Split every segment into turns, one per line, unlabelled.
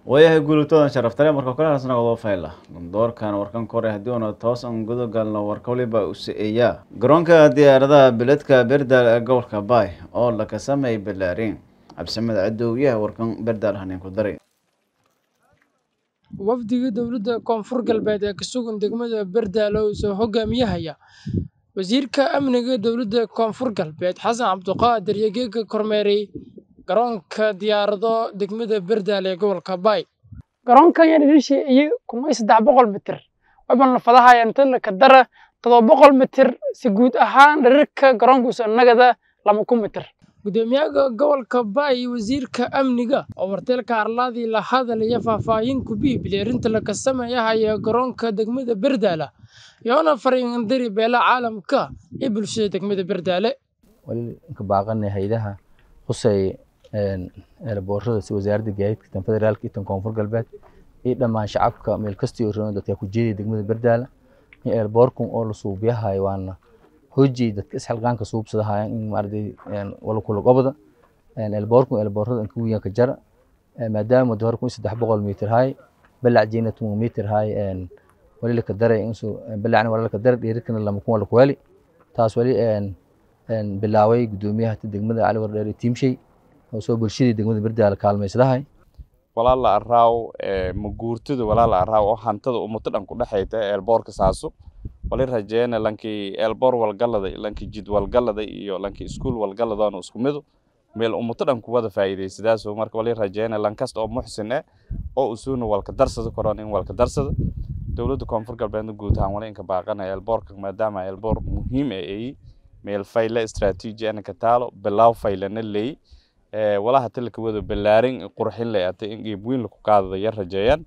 waayahay guulitoodan sharaftale marka kale hasnaqdo fayla doorkan warkan kore haddii una toosan gudagalno warka waliba usa-eeyaa garoonka diyaaradaha beledka berdaal ee gobolka baay oo laka sameeyay balaarin cabsimada cadowyaha warkan berdaal haneen ku daray
wafdiga dowladda koonfur galbeed ee ka sugan degmada berdaalo soo hogaamiyahaya wasiirka amniga dowladda koonfur galbeed xasan cabduqaadir iyo geega kormeeray garoonka diyaarado degmada berdaale ee gobolka baay garoonkan yaan idin sheegayay kumay saddex boqol mitir waban lafadahayaan talaka dara todoba boqol mitir si guud ahaan dherarka garoonkuusa nagada lama ku mitir gudoomiyaha gobolka baay wasiirka amniga oo warteelka arlaadii la hadalaya faahfaahin ku biibilay arrinta laga sameeyahaya garoonka degmada berdaala yoona fariindiri beela caalamka iyo bulshada degmada berdaale
wali ka baaqanay haydaha qusay eelaboorada si wasaaradda gaadiidka tan federaalka iyo tan koonfur galbeed iyo dhammaan shacabka meel kastii roon dadka ku jeedaya degmada berdaala in eelboorkun oo la suubiyahayo waana hoji dadka isxilqaanka suubsadahayaan in maaragtay wala kula gobda eelboorkun eelboorada inka wiyan ka jara maadaama hore kun saddex boqol mitir hay balac jeena tuman mitir hay wali laka daray insu balacna wala laka daray dheerikana lama kun wala kuwali taas wali bilaaway gudoomiyaha degmada cali wardheer tiimshay oo soo bulshadii degmada berdaala kaalmaysadahay
walaala araaw maguurtada walaala araaw oo hantada ummato dhan ku dhexayta eelboorka saaso wali rajeena lankii eelboor walgalada lankii jid walgalada iyo lankii iskuul walgaladana isku midu meel ummato dhan ku wada faa'iidaysadaasoo marka wali rajeena lankasta oo muxsin eh oo usuuna walka darsada koron in walka darsada dowladda koonfur galbeedna guud ahaan wali inka baaqanaya eelboorka maadaama eelboor muhiim ee eyi meel fayle istaraatiiji ana ka taalo bilaaw faylana leey walaha tilka wada balaarin qurxin leh ata in geeb weyn laku qaadada yar rajeeyaan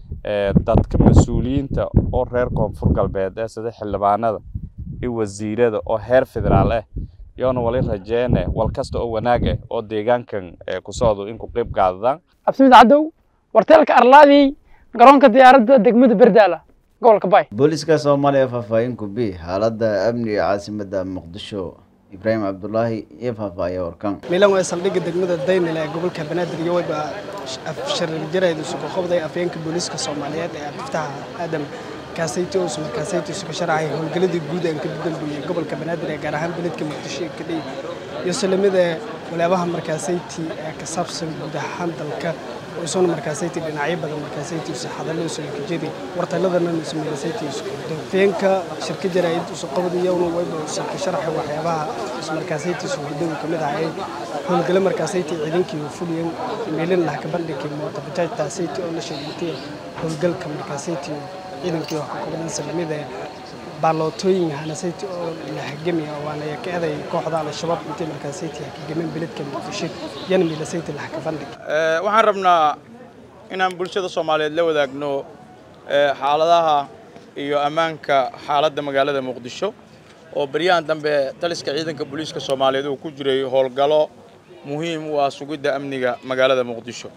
dadka mas-uuliyiinta oo reer koonfur galbeed ee sida xildhibaanada iyo wasiirada oo heer federaal ah yoona wali rajeene wal kasta oo wanaag ah oo deegaankan ku socdo in ku qayb qaadadaan
cabsimid cadow warteelka arlaadii garoonka diyaaradda degmada berdaala gobolka baay
booliska soomaaliya faahfaahin ku bi xaaladda amniga caasimada muqdisho ibraahim cabdulaahi iyo faahfaahiya warkan
milan waa saldhigga degmada daynile ee gobolka banaadir iyo wayba sharirjirayda isugu qobday afyeenka booliiska soomaaliyeed ee abdiftaha aadam kaasayto oo sumarkaasayto isugu sharacay howlgeladii guud aan ka dambeeyey gobolka banaadir ee gaar ahaan beledka muqdisho ee kadhay iyo salamada walaabaha markaasayti ee ka saabsan guud ahaan dalka oo isuna markaasayti dhinacyo badan markaasayti usa hadallo usa lakajedi wartaladana usa markaasayti isku afyeenka shirka jaraa'id usa qobdayowna wayba usa ka sharaxay waxyaabaha usa markaasayti isu hudhow ka mid ahay howlgalo markaasayti ciidankii fuliyan meelin lah ka bandhigay moota bajaajtaasayti oo la sheegantay howlgalka markaasayti ciidankii wax ka kobdan salamida baalootooyin hanasayti oo la hagamaya waana ka eday kooxda al-shabaab intay markaasayti hakagameen beledka muqdisho yana miilasayti lah ka bandhig
waxaan rabnaa inaan bulshada soomaaliyeed la wadaagno xaaladaha iyo ammaanka xaaladda magaalada muqdisho oo baryahan dambe taliska ciidanka booliiska soomaaliyeed uu ku jiray howlgalo muhiim u ah sugidda amniga magaalada muqdisho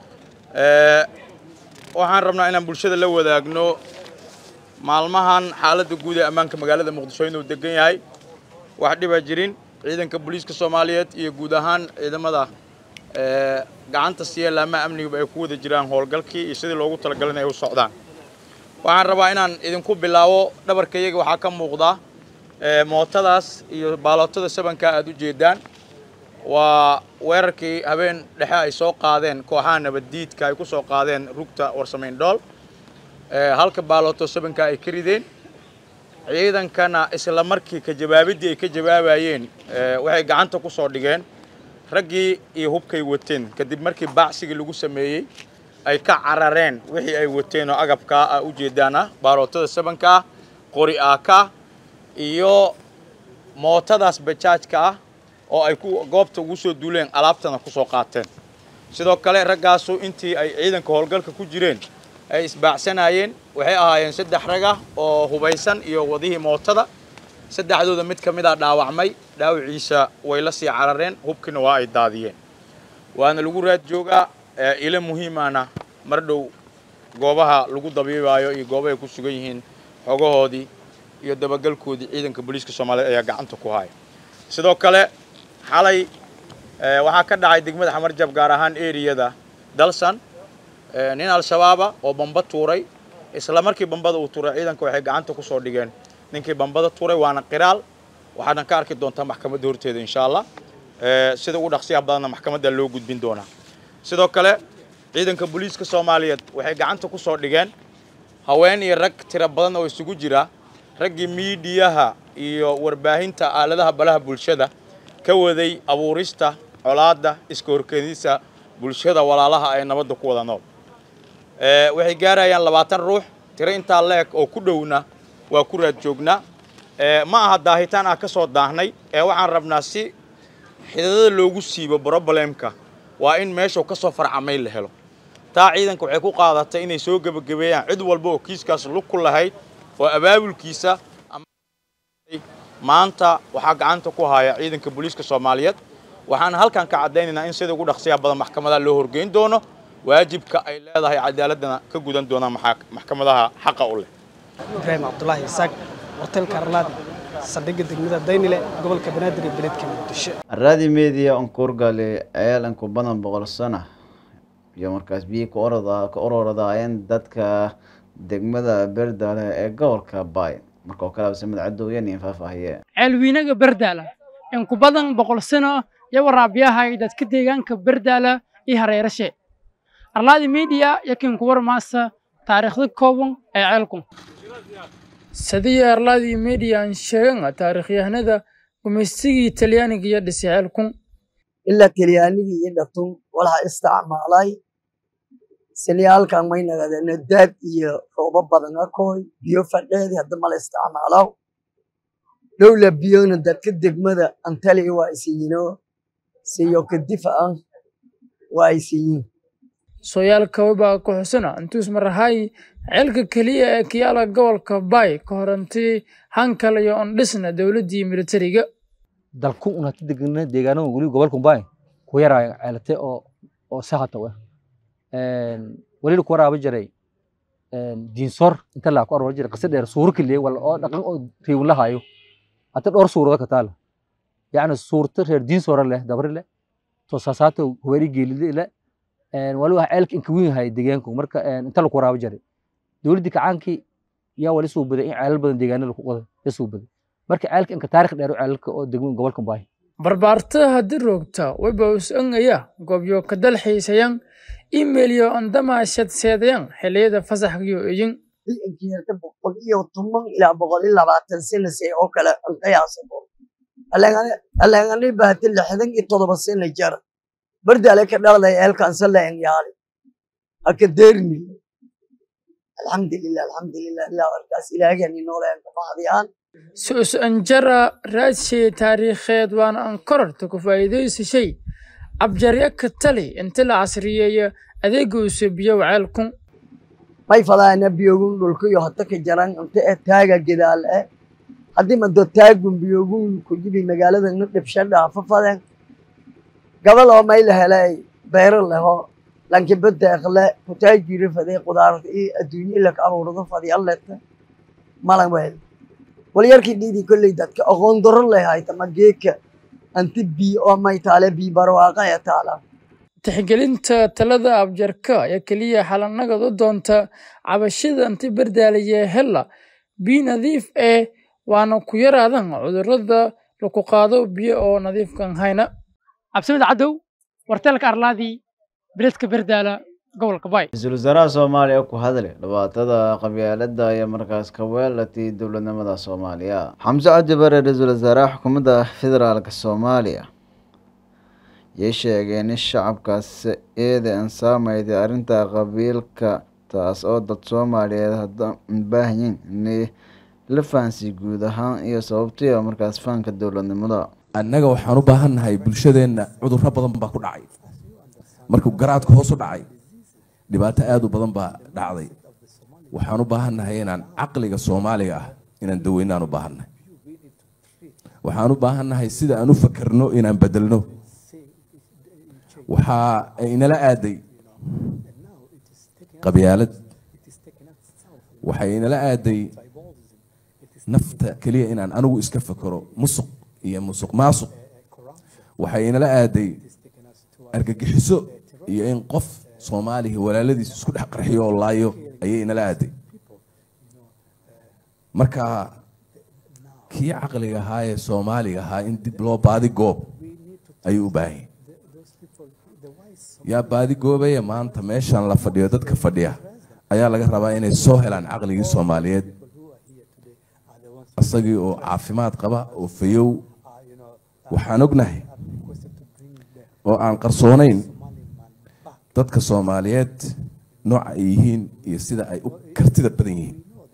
waxaan rabnaa inaan bulshada la wadaagno maalmahan xaaladda guud ee ammaanka magaalada muqdisho inuu degan yahay wax dhiba jirin ciidanka booliiska soomaaliyeed iyo guud ahaan ciidamada gacanta siiya laamaha amnigaba ay ku wada jiraan howlgalkii iyo sidii loogu talagalay in ay u socdaan waxaan rabaa inaan idinku bilaabo dhabarka iyaga waxaa ka muuqda mootadaas iyo baalootada sabanka aad u jeedaan waa weerarkii habeen dhexe ay soo qaadeen kooxaha nabaddiidka ay ku soo qaadeen rugta warsamayn dhool halka baalooto sabanka ay ka rideen ciidankana isla markii ka jawaabiddii ay ka jawaabayeen waxay gacanta ku soo dhigeen raggii iyo hubkay wateen kadib markii baacsigii lagu sameeyey ay ka carareen wixii ay wateen oo agabkaa ah u jeedaan ah baalootada sabanka ah qori aaka iyo mootadaas bajaajka ah oo ay ku goobta ugu soo duuleen alaabtana ku soo qaateen sidoo kale raggaasu intii ay ciidanka howlgalka ku jireen ay isbaacsanayeen waxay ahaayeen saddex raga oo hubaysan iyo wadihii mootada saddexdooda mid ka mid a dhaawacmay dhaawiciisa way la sii carareen hubkiina waa ay daadiyeen waana lagu raad joogaa ilo muhiimana mar dhow goobaha lagu dabiibaayo iyo goobahay ku sugan yihiin xogahoodii iyo dabagalkoodii ciidanka booliiska soomaaliyeed ayaa gacanta ku haya sidoo kale xalay waxaa ka dhacay degmada xamarjab gaar ahaan eriyada dalsan nin al-shabaaba oo bamba tuuray isla markii bambada uu tuuray ciidanka waxay gacanta ku soo dhigeen ninkii bambada tuuray waana qiraal waxaadna ka arki doontaa maxkamadda horteeda insha allah sida ugu dhaqsiyaha badanna maxkamadda loo gudbin doonaa sidoo kale ciidanka booliiska soomaaliyeed waxay gacanta ku soo dhigeen haween iyo rag tiro badan oo isugu jira raggii miidiyaha iyo warbaahinta aaladaha balaha bulshada ka waday abuurista colaadda iska horkeedisa bulshada walaalaha ee nabadda ku wada nool waxay gaarayaan labaatan ruux tiro intaa leeg oo ku dhowna waa ku raad joognaa ma aha daahitaan ah ka soo daahnay ee waxaan rabnaa si xidadada loogu siibo brobalemka waa in meeshuu ka soo farcamay la helo taa ciidanka waxay ku qaadatay inay soo gebagabeeyaan cid walba oo kiiskaas lug ku lahayd oo abaabulkiisa maanta waxaa gacanta ku haya ciidanka booliiska soomaaliyeed waxaan halkan ka caddaynaynaa in sida ugu dhaqsiyaha badan maxkamadaha loo horgeyn doono waajibka ay leedahay cadaaladana ka gudan doonaan maxkamadaha xaqa u leh
ibraahim cabdulaahi isaaq wartelka arlaadi saldhigga degmada daynile gobolka banaadir iyo beledka muqdisho
raadi media onkurgali ceel in ku badan boqol sana iyo markaas biyi ka orada ka ororadaayeen dadka degmada berdaale ee gobolka baay marka oo kale absamid cadowyan iyo faahfaahiye
ceelwiinaga berdaala in ku badan boqol sano iyo waraabiyahay dadka deegaanka berdaala iyo hareerashe arlaadi media yakin kuwar maasa taariikhda kooban ee ceelku sidii arlaadi media aan sheegan taariikhyahanada gumaysigii talyaaniga iyo dhisay ceelku
ilaa talyaanigii iyo dhatun walaha isticmaalay silyaalkan may nagadeen daab iyo roobo badan akooy biyo fadheedi hadda mala isticmaalaw dhowla biyona dadka degmada antali waa isiyino siyo kadifa an waa isiyin
sooyaalka wabaa ku xusana intuus marahay ceelka keliya ee kiyaala gobolka baay ka horantii hankal iyo ondhisna dowladdii militariga
dalku unata degna deegaanada weli gobolka baay ku yaraayo ceelate oo oo sahata we weli ku waraaba jiray diinsor inta laa ku aroola jiray qisa dheer suuro keliya wala oo dhaqan oo reewin lahayo hata dhowr suurada ka taala yacni suurta reer diinsora leh dabri leh toosaasaato hubeeri geelide leh wali wax ceelka inka weyn yahay deegaanku marka inta laku waraaba jiray dowladdii kacaankii yaa wali suu baday in ceelal badan deegaanada lagu qoday ya suu baday marka ceelka inka taarikh dheer ceelalka oo degmada gobolka baay
barbaarta haddii roogta wayba us-angaya goobyo ka dalxiisayan imeilyo andama shadseedayan xilliyada fasaxgiyo eyin
inkiirta boqol iyo toban ilaa boqol iyo labaatan sanase oo kale aan qiyaasabo alengani baati lixdan iyo todoba sana jara bardale ka dhalday eelkansa leen yaali haka deerni alxamdulilah alxamdulilah ilaa warkaas ilaahani nooleen ka bahdiyaan
su-us anjara raadshay taariikheed waana ankorarta ku faa'iidaysashay abjarya ka tali inta la casriyeeya adeegowsa biyow ceelku
may fadaana biyogun dhulkayo hata ka jaran inta ee taaga gedaal eh haddii mado taagun biyogun ku jibi magaalada na dhibsha dhaafa faden gabal oo may la helay beero leho lankiba deeqle kutaajiri faday qudaarta iyo adduunye laka abuurdo fadiyaleta malan weel walyarkii dhiidi kolley dadka aqoon daro lehay tama geeka anti bii oo may taale bii barwaaqa ee taala
tixgelinta talada abjarka ayaa keliya xalanagad u doonta cabashada anti bardaalaya hella biyo nadiif eh waana ku yaraadan cudurrada laku qaado biyo oo nadiifkan hayna cabsimid cadow warteelka arlaadii beledka berdaala gobolka baay
ra-iisul wasaaraha soomaaliya ku hadle dhibaatada qabyaalada iyo markaas ka weelatay dowladnimada soomaaliya xamse cabdi bare ra-iisul wasaaraha xukuumadda federaalka soomaaliya yay sheegeen in shacabkaas eeda aan saamayday arrinta qabiilka taas oo dad soomaaliyeed hadda baahanyiin inay la fahansiy guud ahaan iyo sababtiya markaas fahanka dowladnimada
annaga waxaan u baahannahay bulshadeenna cudurro badan baa ku dhacay markuu garaadka hoos u dhacay dhibaato aada u badan baa dhacday waxaan u baahannahay inaan caqliga soomaaliga ah inaan daweynaan u baahannahay waxaan u baahannahay sida aan u fakerno inaan bedelno waxaa inala aaday qabyaalad waxay inala aaday nafta keliya inaan anigu iska fakero musuq iyo musuq maasuq waxay inala aaday argagixiso iyo in qof soomaaliga walaaladiis isku dhex qarxiyo oo laayo ayay inala aaday marka kii caqliga ahaa ee soomaaliga ahaa in dib loo baadi goob ayuu u baahan yahay yaa baadi goobaya maanta meeshan la fadhiyo dadka fadhiya ayaa laga rabaa inay soo helaan caqligii soomaaliyeed isagii oo caafimaad qaba oo fayow waxaan ognahay oo aan qarsoonayn dadka soomaaliyeed nooca ay yihiin iyo sida ay u kartida badan yihiin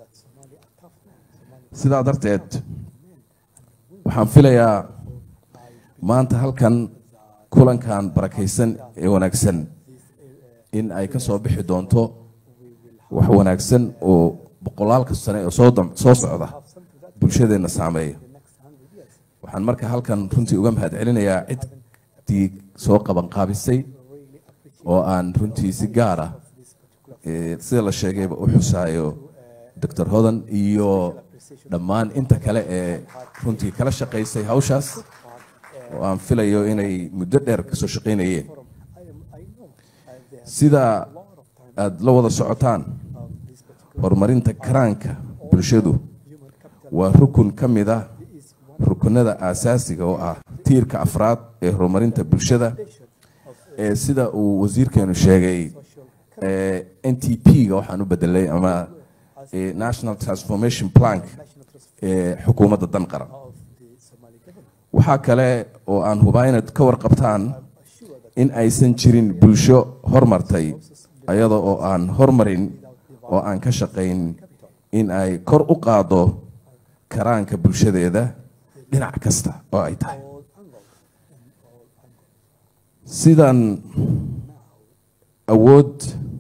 sidaa darteed waxaan filayaa maanta halkan kulankan barakaysan ee wanaagsan in ay ka soo bixi doonto wax wanaagsan oo boqolaalka sane oo soo soo socda bulshadeenna saameeya waxaan marka halkan runtii uga mahad celinayaa ciddii soo qabanqaabisay oo aan runtii si gaar ah sida la sheegayba u xusaayo doctor hodan iyo dhammaan inta kale ee runtii kala shaqaysay hawshaas oo aan filayo inay muddo dheer kasoo shaqaynayeen sida aada la wada socotaan horumarinta karaanka bulshadu waa rukun ka mid ah rukunada aasaasiga oo ah tiirka afraad ee horumarinta bulshada ee sida uu wasiirkeenu sheegay n t p-ga waxaan u bedelay ama national transformation plank ee xukuumadda dan qaran waxaa kale oo aan hubaa inaad ka warqabtaan in aysan jirin bulsho hormartay ayada oo aan hormarin oo aan ka shaqayn in ay kor u qaado karaanka bulshadeeda dhinac kasta oo ay tahay sidaan awood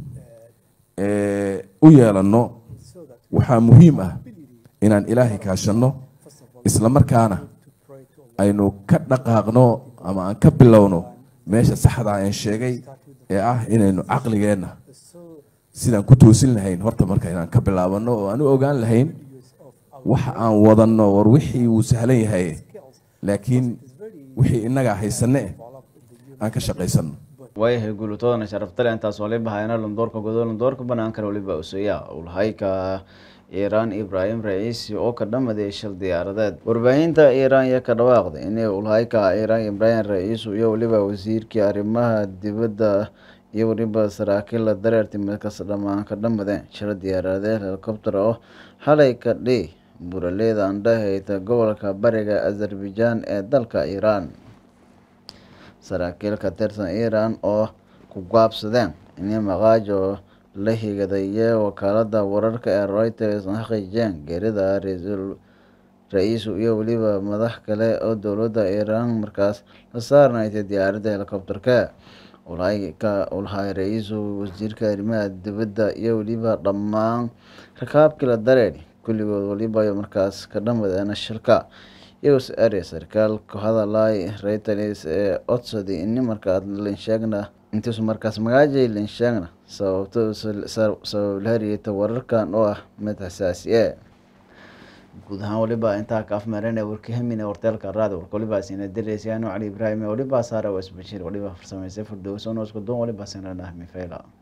u yeelanno waxaa muhiim ah inaan ilaahay kaashanno isla markaana aynu ka dhaqaaqno ama aan ka bilowno meesha saxda aan sheegay ee ah inaynu caqligeenna sidaan ku toosin lahayn horta marka inaan ka bilaabano oo aan u ogaan lahayn waxa aan wadanno war wixii wuu sahlan yahay laakiin wixii innagaa haysane aan ka shaqaysano
waayahay guulatoodana sharaftale intaas waliba hayna lundoorka godo lundoorka banaankana waliba useeya ulhayka iiraan ibraahim raciisi oo ka dhamaday shil diyaaradeed warbaahinta iiraan iyo ka dhawaaqday inay ulhayka iiraan ibraahim raciisu iyo waliba wasiirkii arrimaha dibadda iyo waliba saraakiil la dareertay markas dhammaan ka dhamadeen shil diyaaradeed helikobter oo xalay ka dhi buraleyda andhahayta gobolka bariga azerbaijan ee dalka iiraan saraakiil ka tirsan iiraan oo ku gaabsadeen inay maqaajo la higadayee wakaalada wararka ee reuters xaqiijiyeen geerida ra-iisu iyo weliba madax kale oo dowladda iiraan markaas la saarnaysay diyaaradda helikobterka ulhay ra-iisu wasiirka arrimaha dibadda iyo weliba dhammaan rakaabkii la dareeri kulligood waliba markaas ka dhamadeena shilka iyagoo ere sarkaal ku hadalay reuters ee codsaday ini markaas linsheegna intiisu markaas magaajay linsheegna sababto sabab la hariyata wararkan oo ah mid xasaasi e guud ahaan waliba intaa ka afmeereen warkahamina warteelka raadi warka waliba sina diraysayaano cali ibraahim waliba saara wasbashir waliba farsameysay furdowsonosku doon waliba sinranah mifayla